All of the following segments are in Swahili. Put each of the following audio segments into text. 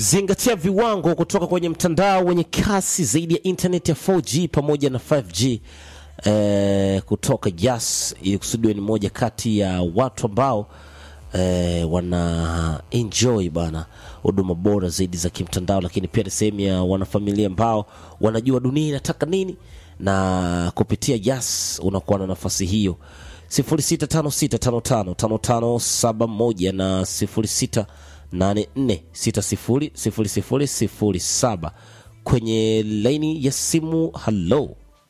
Zingatia viwango kutoka kwenye mtandao wenye kasi zaidi ya internet ya 4G pamoja na 5G eh, kutoka Yas ili kusudiwa ni moja kati ya watu ambao eh, wana enjoy bana huduma bora zaidi za kimtandao, lakini pia ni sehemu ya wanafamilia ambao wanajua dunia inataka nini, na kupitia Yas unakuwa na nafasi hiyo 0656555571 na 0684600007 kwenye laini ya simu. Halo,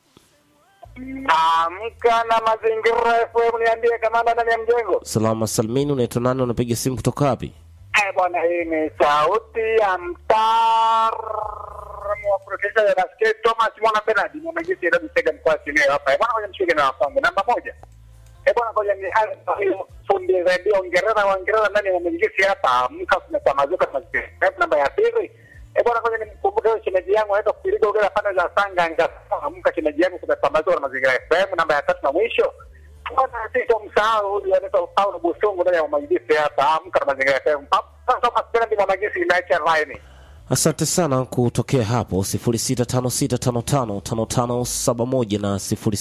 Amka na mazingira FM, niambie kamanda ndani ya mjengo. salama salmini, unaitwa nani? Unapiga simu kutoka wapi? Eh, bwana, hii ni sauti ya mtaalamu wa kurudisha ya nasikia Thomas Mwana Bernard mwamejisi ndio mtega mkoa Simiyu hapa. Eh, bwana, ngoja mshike na wafangu. Namba moja. Eh, bwana, ngoja ni hali hiyo fundi radio Uingereza wa Uingereza ndani ya mwamejisi hapa. Amka kumepamazuka mazingira. Eh, namba ya pili. Eh, bwana, ngoja nimkumbuke huyo shemeji yangu anaitwa kupiliga ugera pande za Sanga anga. Amka shemeji yangu kumepamazuka na mazingira FM. Namba ya tatu na mwisho. Bwana, sitomsahau huyu anaitwa Paulo Busungu ndani ya mwamejisi hapa. Amka na mazingira FM. Sasa masikia ndi mwamejisi imeacha line. Asante sana kutokea hapo 0656555571 na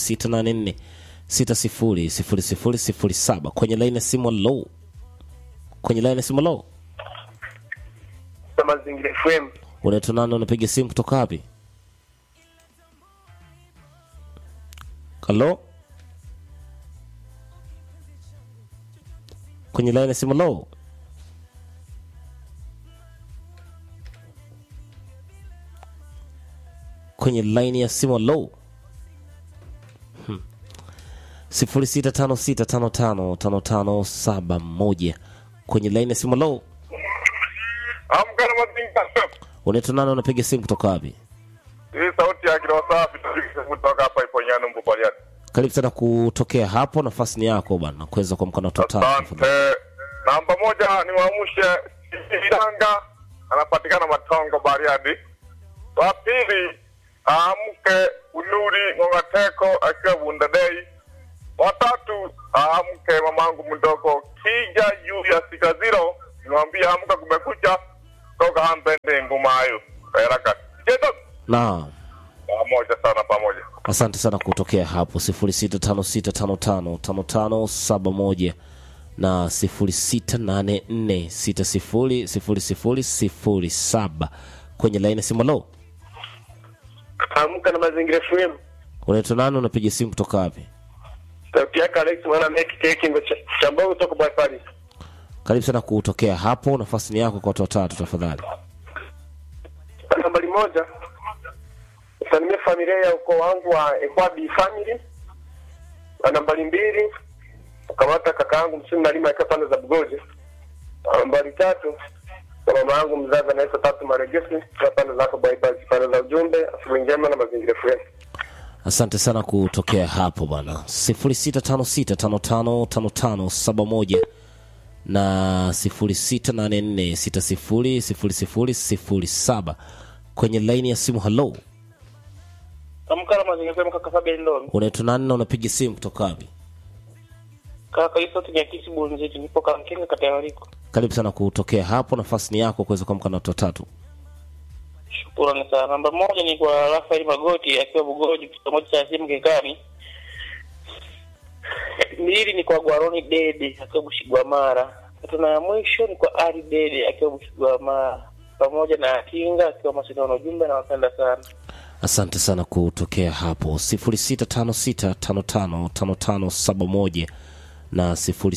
0684600007 kwenye laini ya simu. Low kwenye laini ya simu. Low, Mazingira FM. unaitwa nani? Unapiga simu kutoka wapi? Halo, kwenye laini ya simu. Low, kwenye laini ya simu. Low, sifuri sita tano sita tano tano tano tano saba moja kwenye laini ya simu. Low, Amka na mazingira FM. unaitwa nani? Unapiga simu kutoka wapi? Hii sauti ya kilo safi tunapiga kutoka hapa Iponyano Mbu Bariadi. Karibu sana kutokea hapo, nafasi ni yako bwana, kuweza kuamka na watu watatu. Asante. Namba moja ni waamshe Iranga anapatikana Matongo Bariadi. Wa pili aamke Unuri Ng'ongateko akiwa Bundadei. Wa tatu aamke mamangu mdogo Kija juu ya Sikaziro. Nimwambia amka kumekucha toka hampende ngumayo. Kairaka. Jeto. Naam. Pamoja sana pamoja. Asante sana kutokea hapo 0656555571 na 0684600007 kwenye laini ya simu. Lo, Amka na mazingira FM. unaitwa nani? Unapiga simu kutoka wapi? Sauti yake Alex mwana meki keki chambao kutoka Bafari. Karibu sana kutokea hapo, nafasi ni yako kwa watu watatu tafadhali. Nambari moja. Salimia familia ya ukoo wangu wa Ekwabi family. Na nambari mbili. Kamata kaka yangu msimu nalima akiwa pande za Bugoji. Na Nambari tatu. Kwa mama yangu mzazi anaitwa Tatu Maregesi kwa pande za hapo bypass pande za ujumbe asubuhi njema na mazingira FM. Asante sana kutokea hapo bwana, 0656555571 na 0684600007 kwenye laini ya simu. Halo, Amka na mazingira FM kaka Fabian Ndoni. unaitwa nani na unapiga simu kutoka wapi? Kaka hiyo sauti ni ya kisi bunziti nipo Kamkenga kata ya Waliko. Karibu sana kutokea hapo, nafasi ni yako kuweza kuamka na watu watatu. Shukrani sana. Namba moja ni kwa Rafael Magoti akiwa Bugoji kitongoji cha simu Kekani. Mbili ni kwa Gwaroni Dede akiwa Bushigwamara. Tatu na ya mwisho ni kwa Ari Dede akiwa Bushigwamara pamoja na Kinga akiwa Masinano Jumbe na wapenda sana. Asante sana kutokea hapo 0656555571 na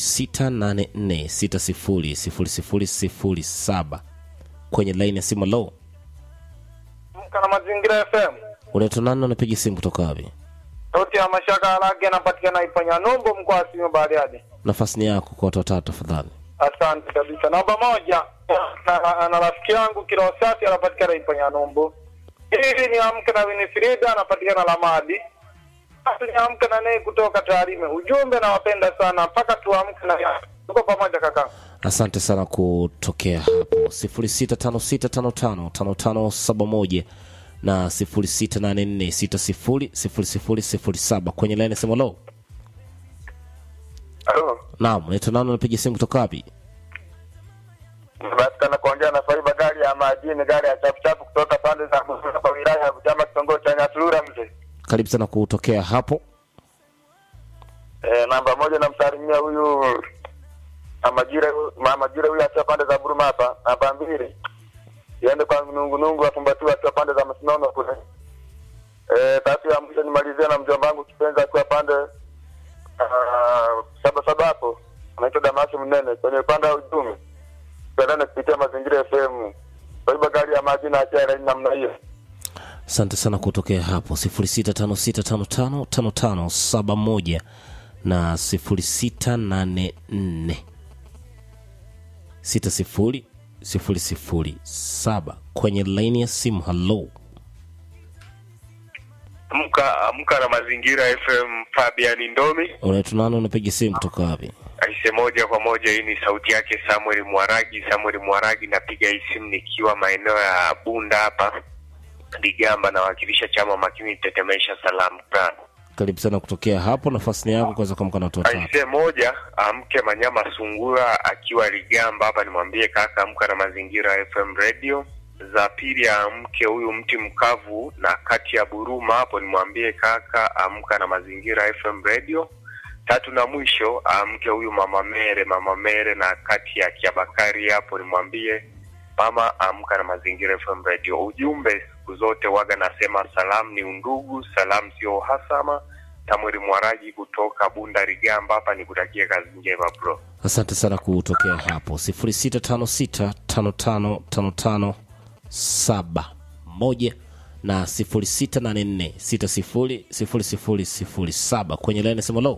0684600007 kwenye laini ya simu. Lo, Amka na mazingira FM. unaitwa nani na unapiga simu kutoka wapi? Sauti ya mashaka alage anapatikana Ipanya Numbo mkoa wa Simiyu Bariadi. Nafasi ni yako kwa watu watatu tafadhali. Asante kabisa. Namba moja na, na, na rafiki yangu Kirosati anapatikana Ipanya Numbo. Hili ni amke na Winifrida anapatikana Lamadi. Basi ni amke na naye kutoka Tarime. Ujumbe nawapenda sana mpaka tuamke na tuko pamoja kaka. Asante sana kutokea hapo 0656555571 na 0684600007 kwenye laini ya simu. Lo, Halo. naam, unaitwa nani? Unapiga simu kutoka wapi? Napatikana kuongea na Faiba gari ya majini hii ni gari ya chapuchapu kutoka pande za hapa wilaya ya Butiama kitongoji cha Nyasurura mzee. Karibu sana kutokea hapo. Eh, namba moja namsalimia huyu mama Jire mama Jire huyu akiwa pande za Buruma hapa. Namba mbili iende kwa nungu nungu afumbatiwe akiwa pande za Masinono kule. Eh, tatu ya mwisho nimalizie na mjomba wangu kipenzi akiwa pande ah, saba saba hapo. Anaitwa Damasi Mnene kwenye upande wa uchumi. Tuendane kupitia mazingira FM. Kwa hivyo gari ya maji na achia laini namna hiyo. Asante sana kutokea hapo 0656555571 na 0684 60007 kwenye laini ya simu. Halo, Amka amka na mazingira FM Fabian Ndomi unaitwa nani? Unapiga simu kutoka wapi? aise, moja kwa moja. Hii ni sauti yake Samuel Mwaragi. Samuel Mwaragi, napiga hii simu nikiwa maeneo ya Bunda hapa Ligamba, nawakilisha chama makini tetemesha salamu sana. Karibu sana kutokea hapo, nafasi ni yako kuweza kuamka na watu watatu. Aise moja amke Manyama Sungura akiwa Ligamba hapa, nimwambie kaka amka na mazingira FM radio. Za pili amke huyu mti mkavu na kati ya Buruma hapo, nimwambie kaka amka na mazingira FM radio. Tatu na mwisho amke huyu mama Mere, mama Mere na kati ya Kiabakari hapo, nimwambie mama amka na mazingira FM radio. Ujumbe siku zote waga nasema salamu ni undugu, salamu sio uhasama. Tamweri Mwaraji kutoka Bunda Rigamba hapa, nikutakie kazi njema bro. Asante sana kutokea hapo 0656555571 na 0684600007 kwenye laini sema lo.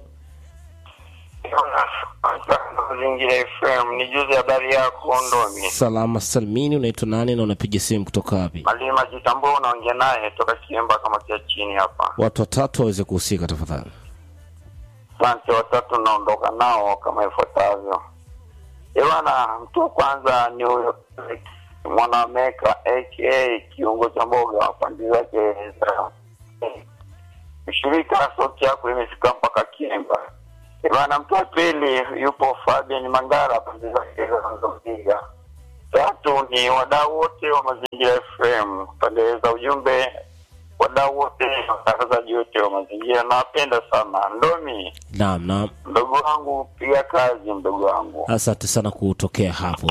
Mazingira FM ni juzi habari yako Ndomi. Salama salmini, unaitwa nani na unapiga simu kutoka wapi? Malima Jitambua unaongea naye toka Kiemba kama kia chini hapa. Watu watatu waweze kuhusika tafadhali. Asante, watatu naondoka nao kama ifuatavyo. Ewana, mtu wa kwanza ni huyo Mwanameka aka kiungo cha mboga wa pande zake za mshirika, sauti yako imefika mpaka Kiemba. Ewana, mtu wa pili yupo Fabian Mangara pande zake za Nzokiga. Tatu ni wadau wote wa Mazingira FM pande za ujumbe, wadau wote watangazaji wote wa mazingira, nawapenda sana. Ndomi Naam, naam. mdogo wangu, piga kazi mdogo wangu. Asante sana kutokea hapo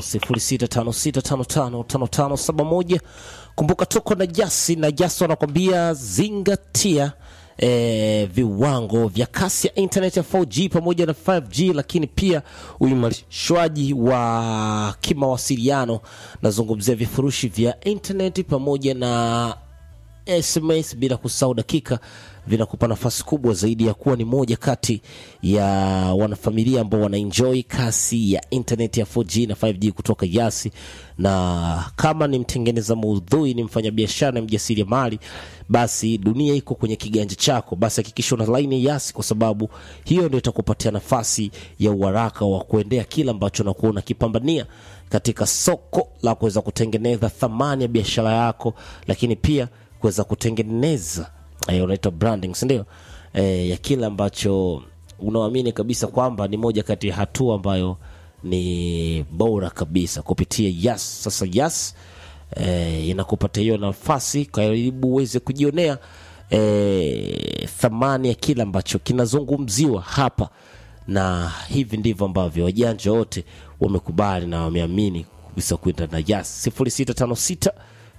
0656555571. Kumbuka tuko na Jasi na Jasi wanakwambia zingatia eh, viwango vya kasi ya internet ya 4G pamoja na 5G, lakini pia uimarishwaji wa kimawasiliano. Nazungumzia vifurushi vya internet pamoja na SMS bila kusahau dakika vinakupa nafasi kubwa zaidi ya kuwa ni moja kati ya wanafamilia ambao wanaenjoy kasi ya internet ya 4G na 5G kutoka Yasi. Na kama ni mtengeneza maudhui, ni mfanyabiashara na mjasiriamali, basi dunia iko kwenye kiganja chako. Basi hakikisha una laini ya Yasi, kwa sababu hiyo ndio itakupatia nafasi ya uharaka wa kuendea kila ambacho unakuwa unakipambania katika soko la kuweza kutengeneza thamani ya biashara yako, lakini pia kuweza kutengeneza eh, unaitwa branding si ndio? Eh, ya kile ambacho unaamini kabisa kwamba ni moja kati ya hatua ambayo ni bora kabisa kupitia Yas. Sasa Yas eh, inakupatia hiyo nafasi karibu uweze kujionea eh, thamani ya kile ambacho kinazungumziwa hapa, na hivi ndivyo ambavyo wajanja wote wamekubali na wameamini kabisa kwenda na Yas 0656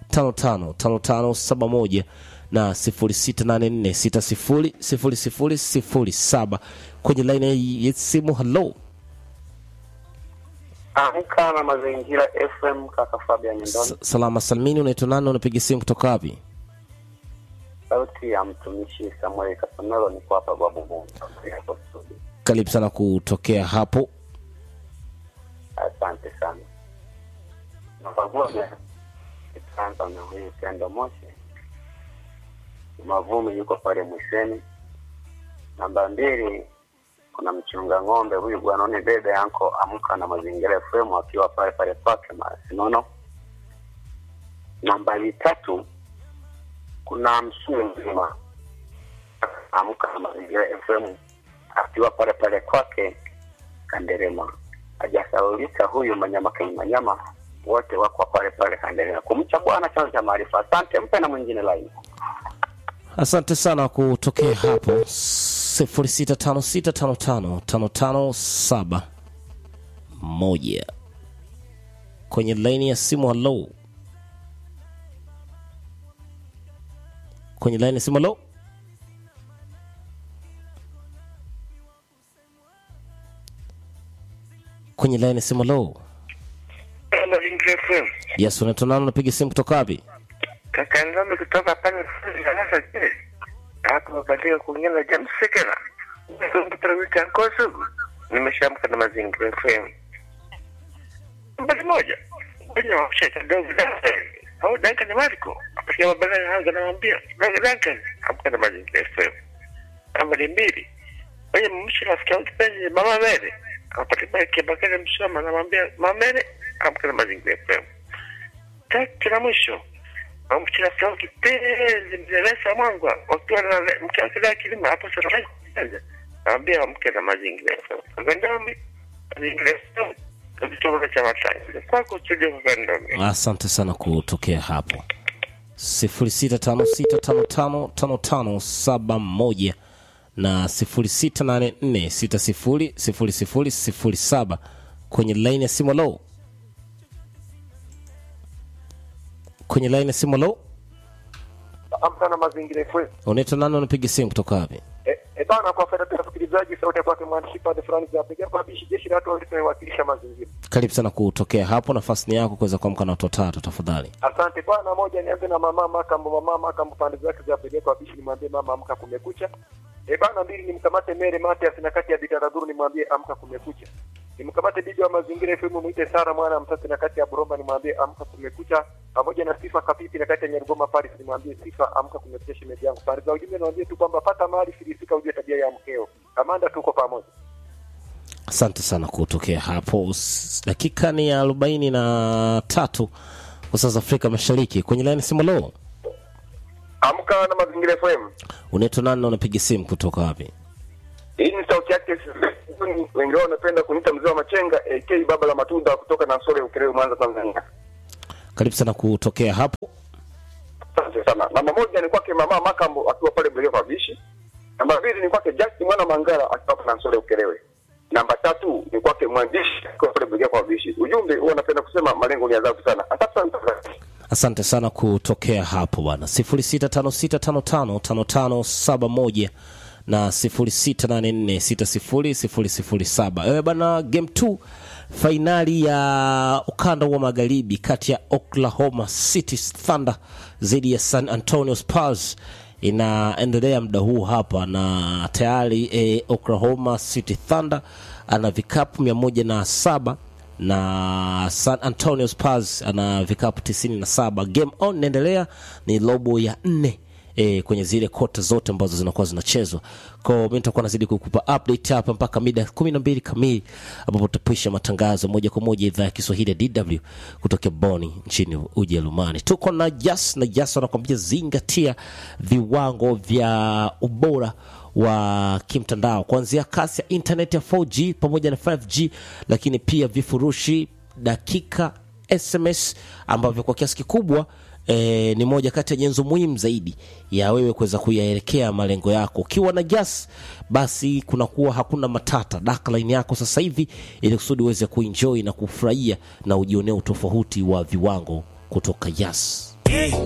555571 na 0684600007 kwenye laini ya simu. Halo, Amka na mazingira FM, kaka Fabian Ndoni, S- salama salmini, unaitwa nani? Unapiga simu kutoka wapi? sauti ya mtumishi Samuel Kasomero, niko hapa Babu Mungu. Karibu sana kutokea hapo. Asante sana. Namba moja itaanza na huyu Pendo Moshi Mavumi, yuko pale Mwiseni. Namba mbili kuna mchunga ng'ombe huyu bwanoni bebe yanko amka na mazingira FM akiwa pale pale kwake Masinono. Nambari tatu kuna msuu mzima amka na mazingira FM akiwa pale pale kwake Kanderema. Hajasaulika huyu Manyama Kenya Manyama wote wako pale pale, kaendelea kumcha Bwana, chanzo cha maarifa. Asante, mpe na mwingine laini. Asante sana kutokea hapo sifuri sita tano sita tano tano tano tano saba moja kwenye laini ya simu. Halo, kwenye laini ya simu. Halo, kwenye laini ya simu. Halo, Mazingira FM. yes, unaitwa nani? Unapiga simu kutoka wapi? Kaka Nzambe kutoka pale darasa je. Hapo mabadiliko kuongea na James Sekela. Kumpita wiki ankosu. Nimeshamka na Mazingira FM. Mbali moja. Kwenye wafisha kidogo darasa. Au danka ni Marco. Apatia mabala na hanza namwambia. Danka danka. Amka na Mazingira FM. Nambari mbili. Kwenye mmishi rafiki yangu kipenzi Mama Mere. Apatia baki bakale msoma namwambia Mama Mere. Amka na Mazingira FM. Tatu na mwisho amchina sao kipenzi mzeresa mwangwa wakiwa na mke wake da kilima hapo sasa naambia mke na mazingira kagandami mazingira kituo cha matanga kwako studio kagandami Asante sana kutokea hapo sifuri sita tano sita tano tano tano tano saba moja na sifuri sita nane nne sita sifuri sifuri sifuri sifuri saba kwenye laini ya simu. Lo, kwenye laini ya simu. Lo, Amka na mazingira FM. unaitwa nani? Unapiga simu kutoka wapi? E, e bana, kwa faida ya msikilizaji, sauti ya kwake mwandishi pande fulani za piga kwa bishi jeshi la watu waliowakilisha mazingira. Karibu sana kutokea hapo, nafasi ni yako kuweza kuamka na watu watatu tafadhali. Asante bwana. Moja nianze na mama Makambo, mama Makambo pande zake za piga kwa bishi, nimwambie mama amka, kumekucha. E bana, mbili nimkamate Mere Matias na kati ya Bitaradhuru, nimwambie amka, kumekucha. Nimkamate bibi wa mazingira FM mwite Sara mwana mtasi na kati ya Buromba, nimwambie amka, kumekucha. Pamoja na Sifa Kapipi na kati ya Nyarugoma Paris, nimwambie Sifa amka, kumekucha. Shemeji yangu pande za ujumbe, niwaambie tu kwamba pata mali filisika, ujue tabia ya mkeo. Kamanda, tuko pamoja. Asante sana kutokea hapo. S- Dakika ni ya arobaini na tatu kwa saa za Afrika Mashariki. Kwenye laini simu, lo, Amka na mazingira FM. unaitwa nani na unapiga simu kutoka wapi? Hii ni sauti yake wengi wao wanapenda kuniita mzee wa machenga AK baba la matunda kutoka na Sore Ukerewe Mwanza Tanzania. Karibu sana kutokea hapo. Asante sana. Namba moja ni kwake mama Makambo akiwa pale Mlele kwa Bishi. Namba mbili ni kwake Justin mwana Mangala akiwa pale na Sore Ukerewe. Namba tatu ni kwake mwandishi akiwa pale Mlele kwa Bishi. Ujumbe huwa napenda kusema malengo ni adhabu sana. Asante sana. Asante sana kutokea hapo bwana, sifuri sita tano sita tano tano tano tano saba moja na sifuri sita nane nne sita sifuri sifuri sifuri saba. Ewe bwana, game 2 fainali ya ukanda wa magharibi kati ya Oklahoma City Thunder dhidi ya San Antonio Spurs inaendelea muda huu hapa, na tayari eh, Oklahoma City Thunder ana vikapu mia moja na saba na San Antonio Spurs ana vikapu 97. Game on inaendelea, ni robo ya nne e, kwenye zile kota zote ambazo zinakuwa zinachezwa. Kwa hiyo mimi nitakuwa nazidi kukupa update hapa mpaka mida kumi na mbili kamili ambapo tutapisha matangazo moja kwa moja idhaa ya Kiswahili ya DW kutoka Boni nchini Ujerumani. Tuko na Jas na Jas wanakwambia zingatia viwango vya ubora wa kimtandao kuanzia kasi ya internet ya 4G pamoja na 5G, lakini pia vifurushi dakika SMS ambavyo kwa kiasi kikubwa e, ni moja kati ya nyenzo muhimu zaidi ya wewe kuweza kuyaelekea malengo yako. Ukiwa na Jas basi kunakuwa hakuna matata. Daka line yako sasa hivi, ili kusudi uweze kuenjoy na kufurahia na ujionea utofauti wa viwango kutoka Jas.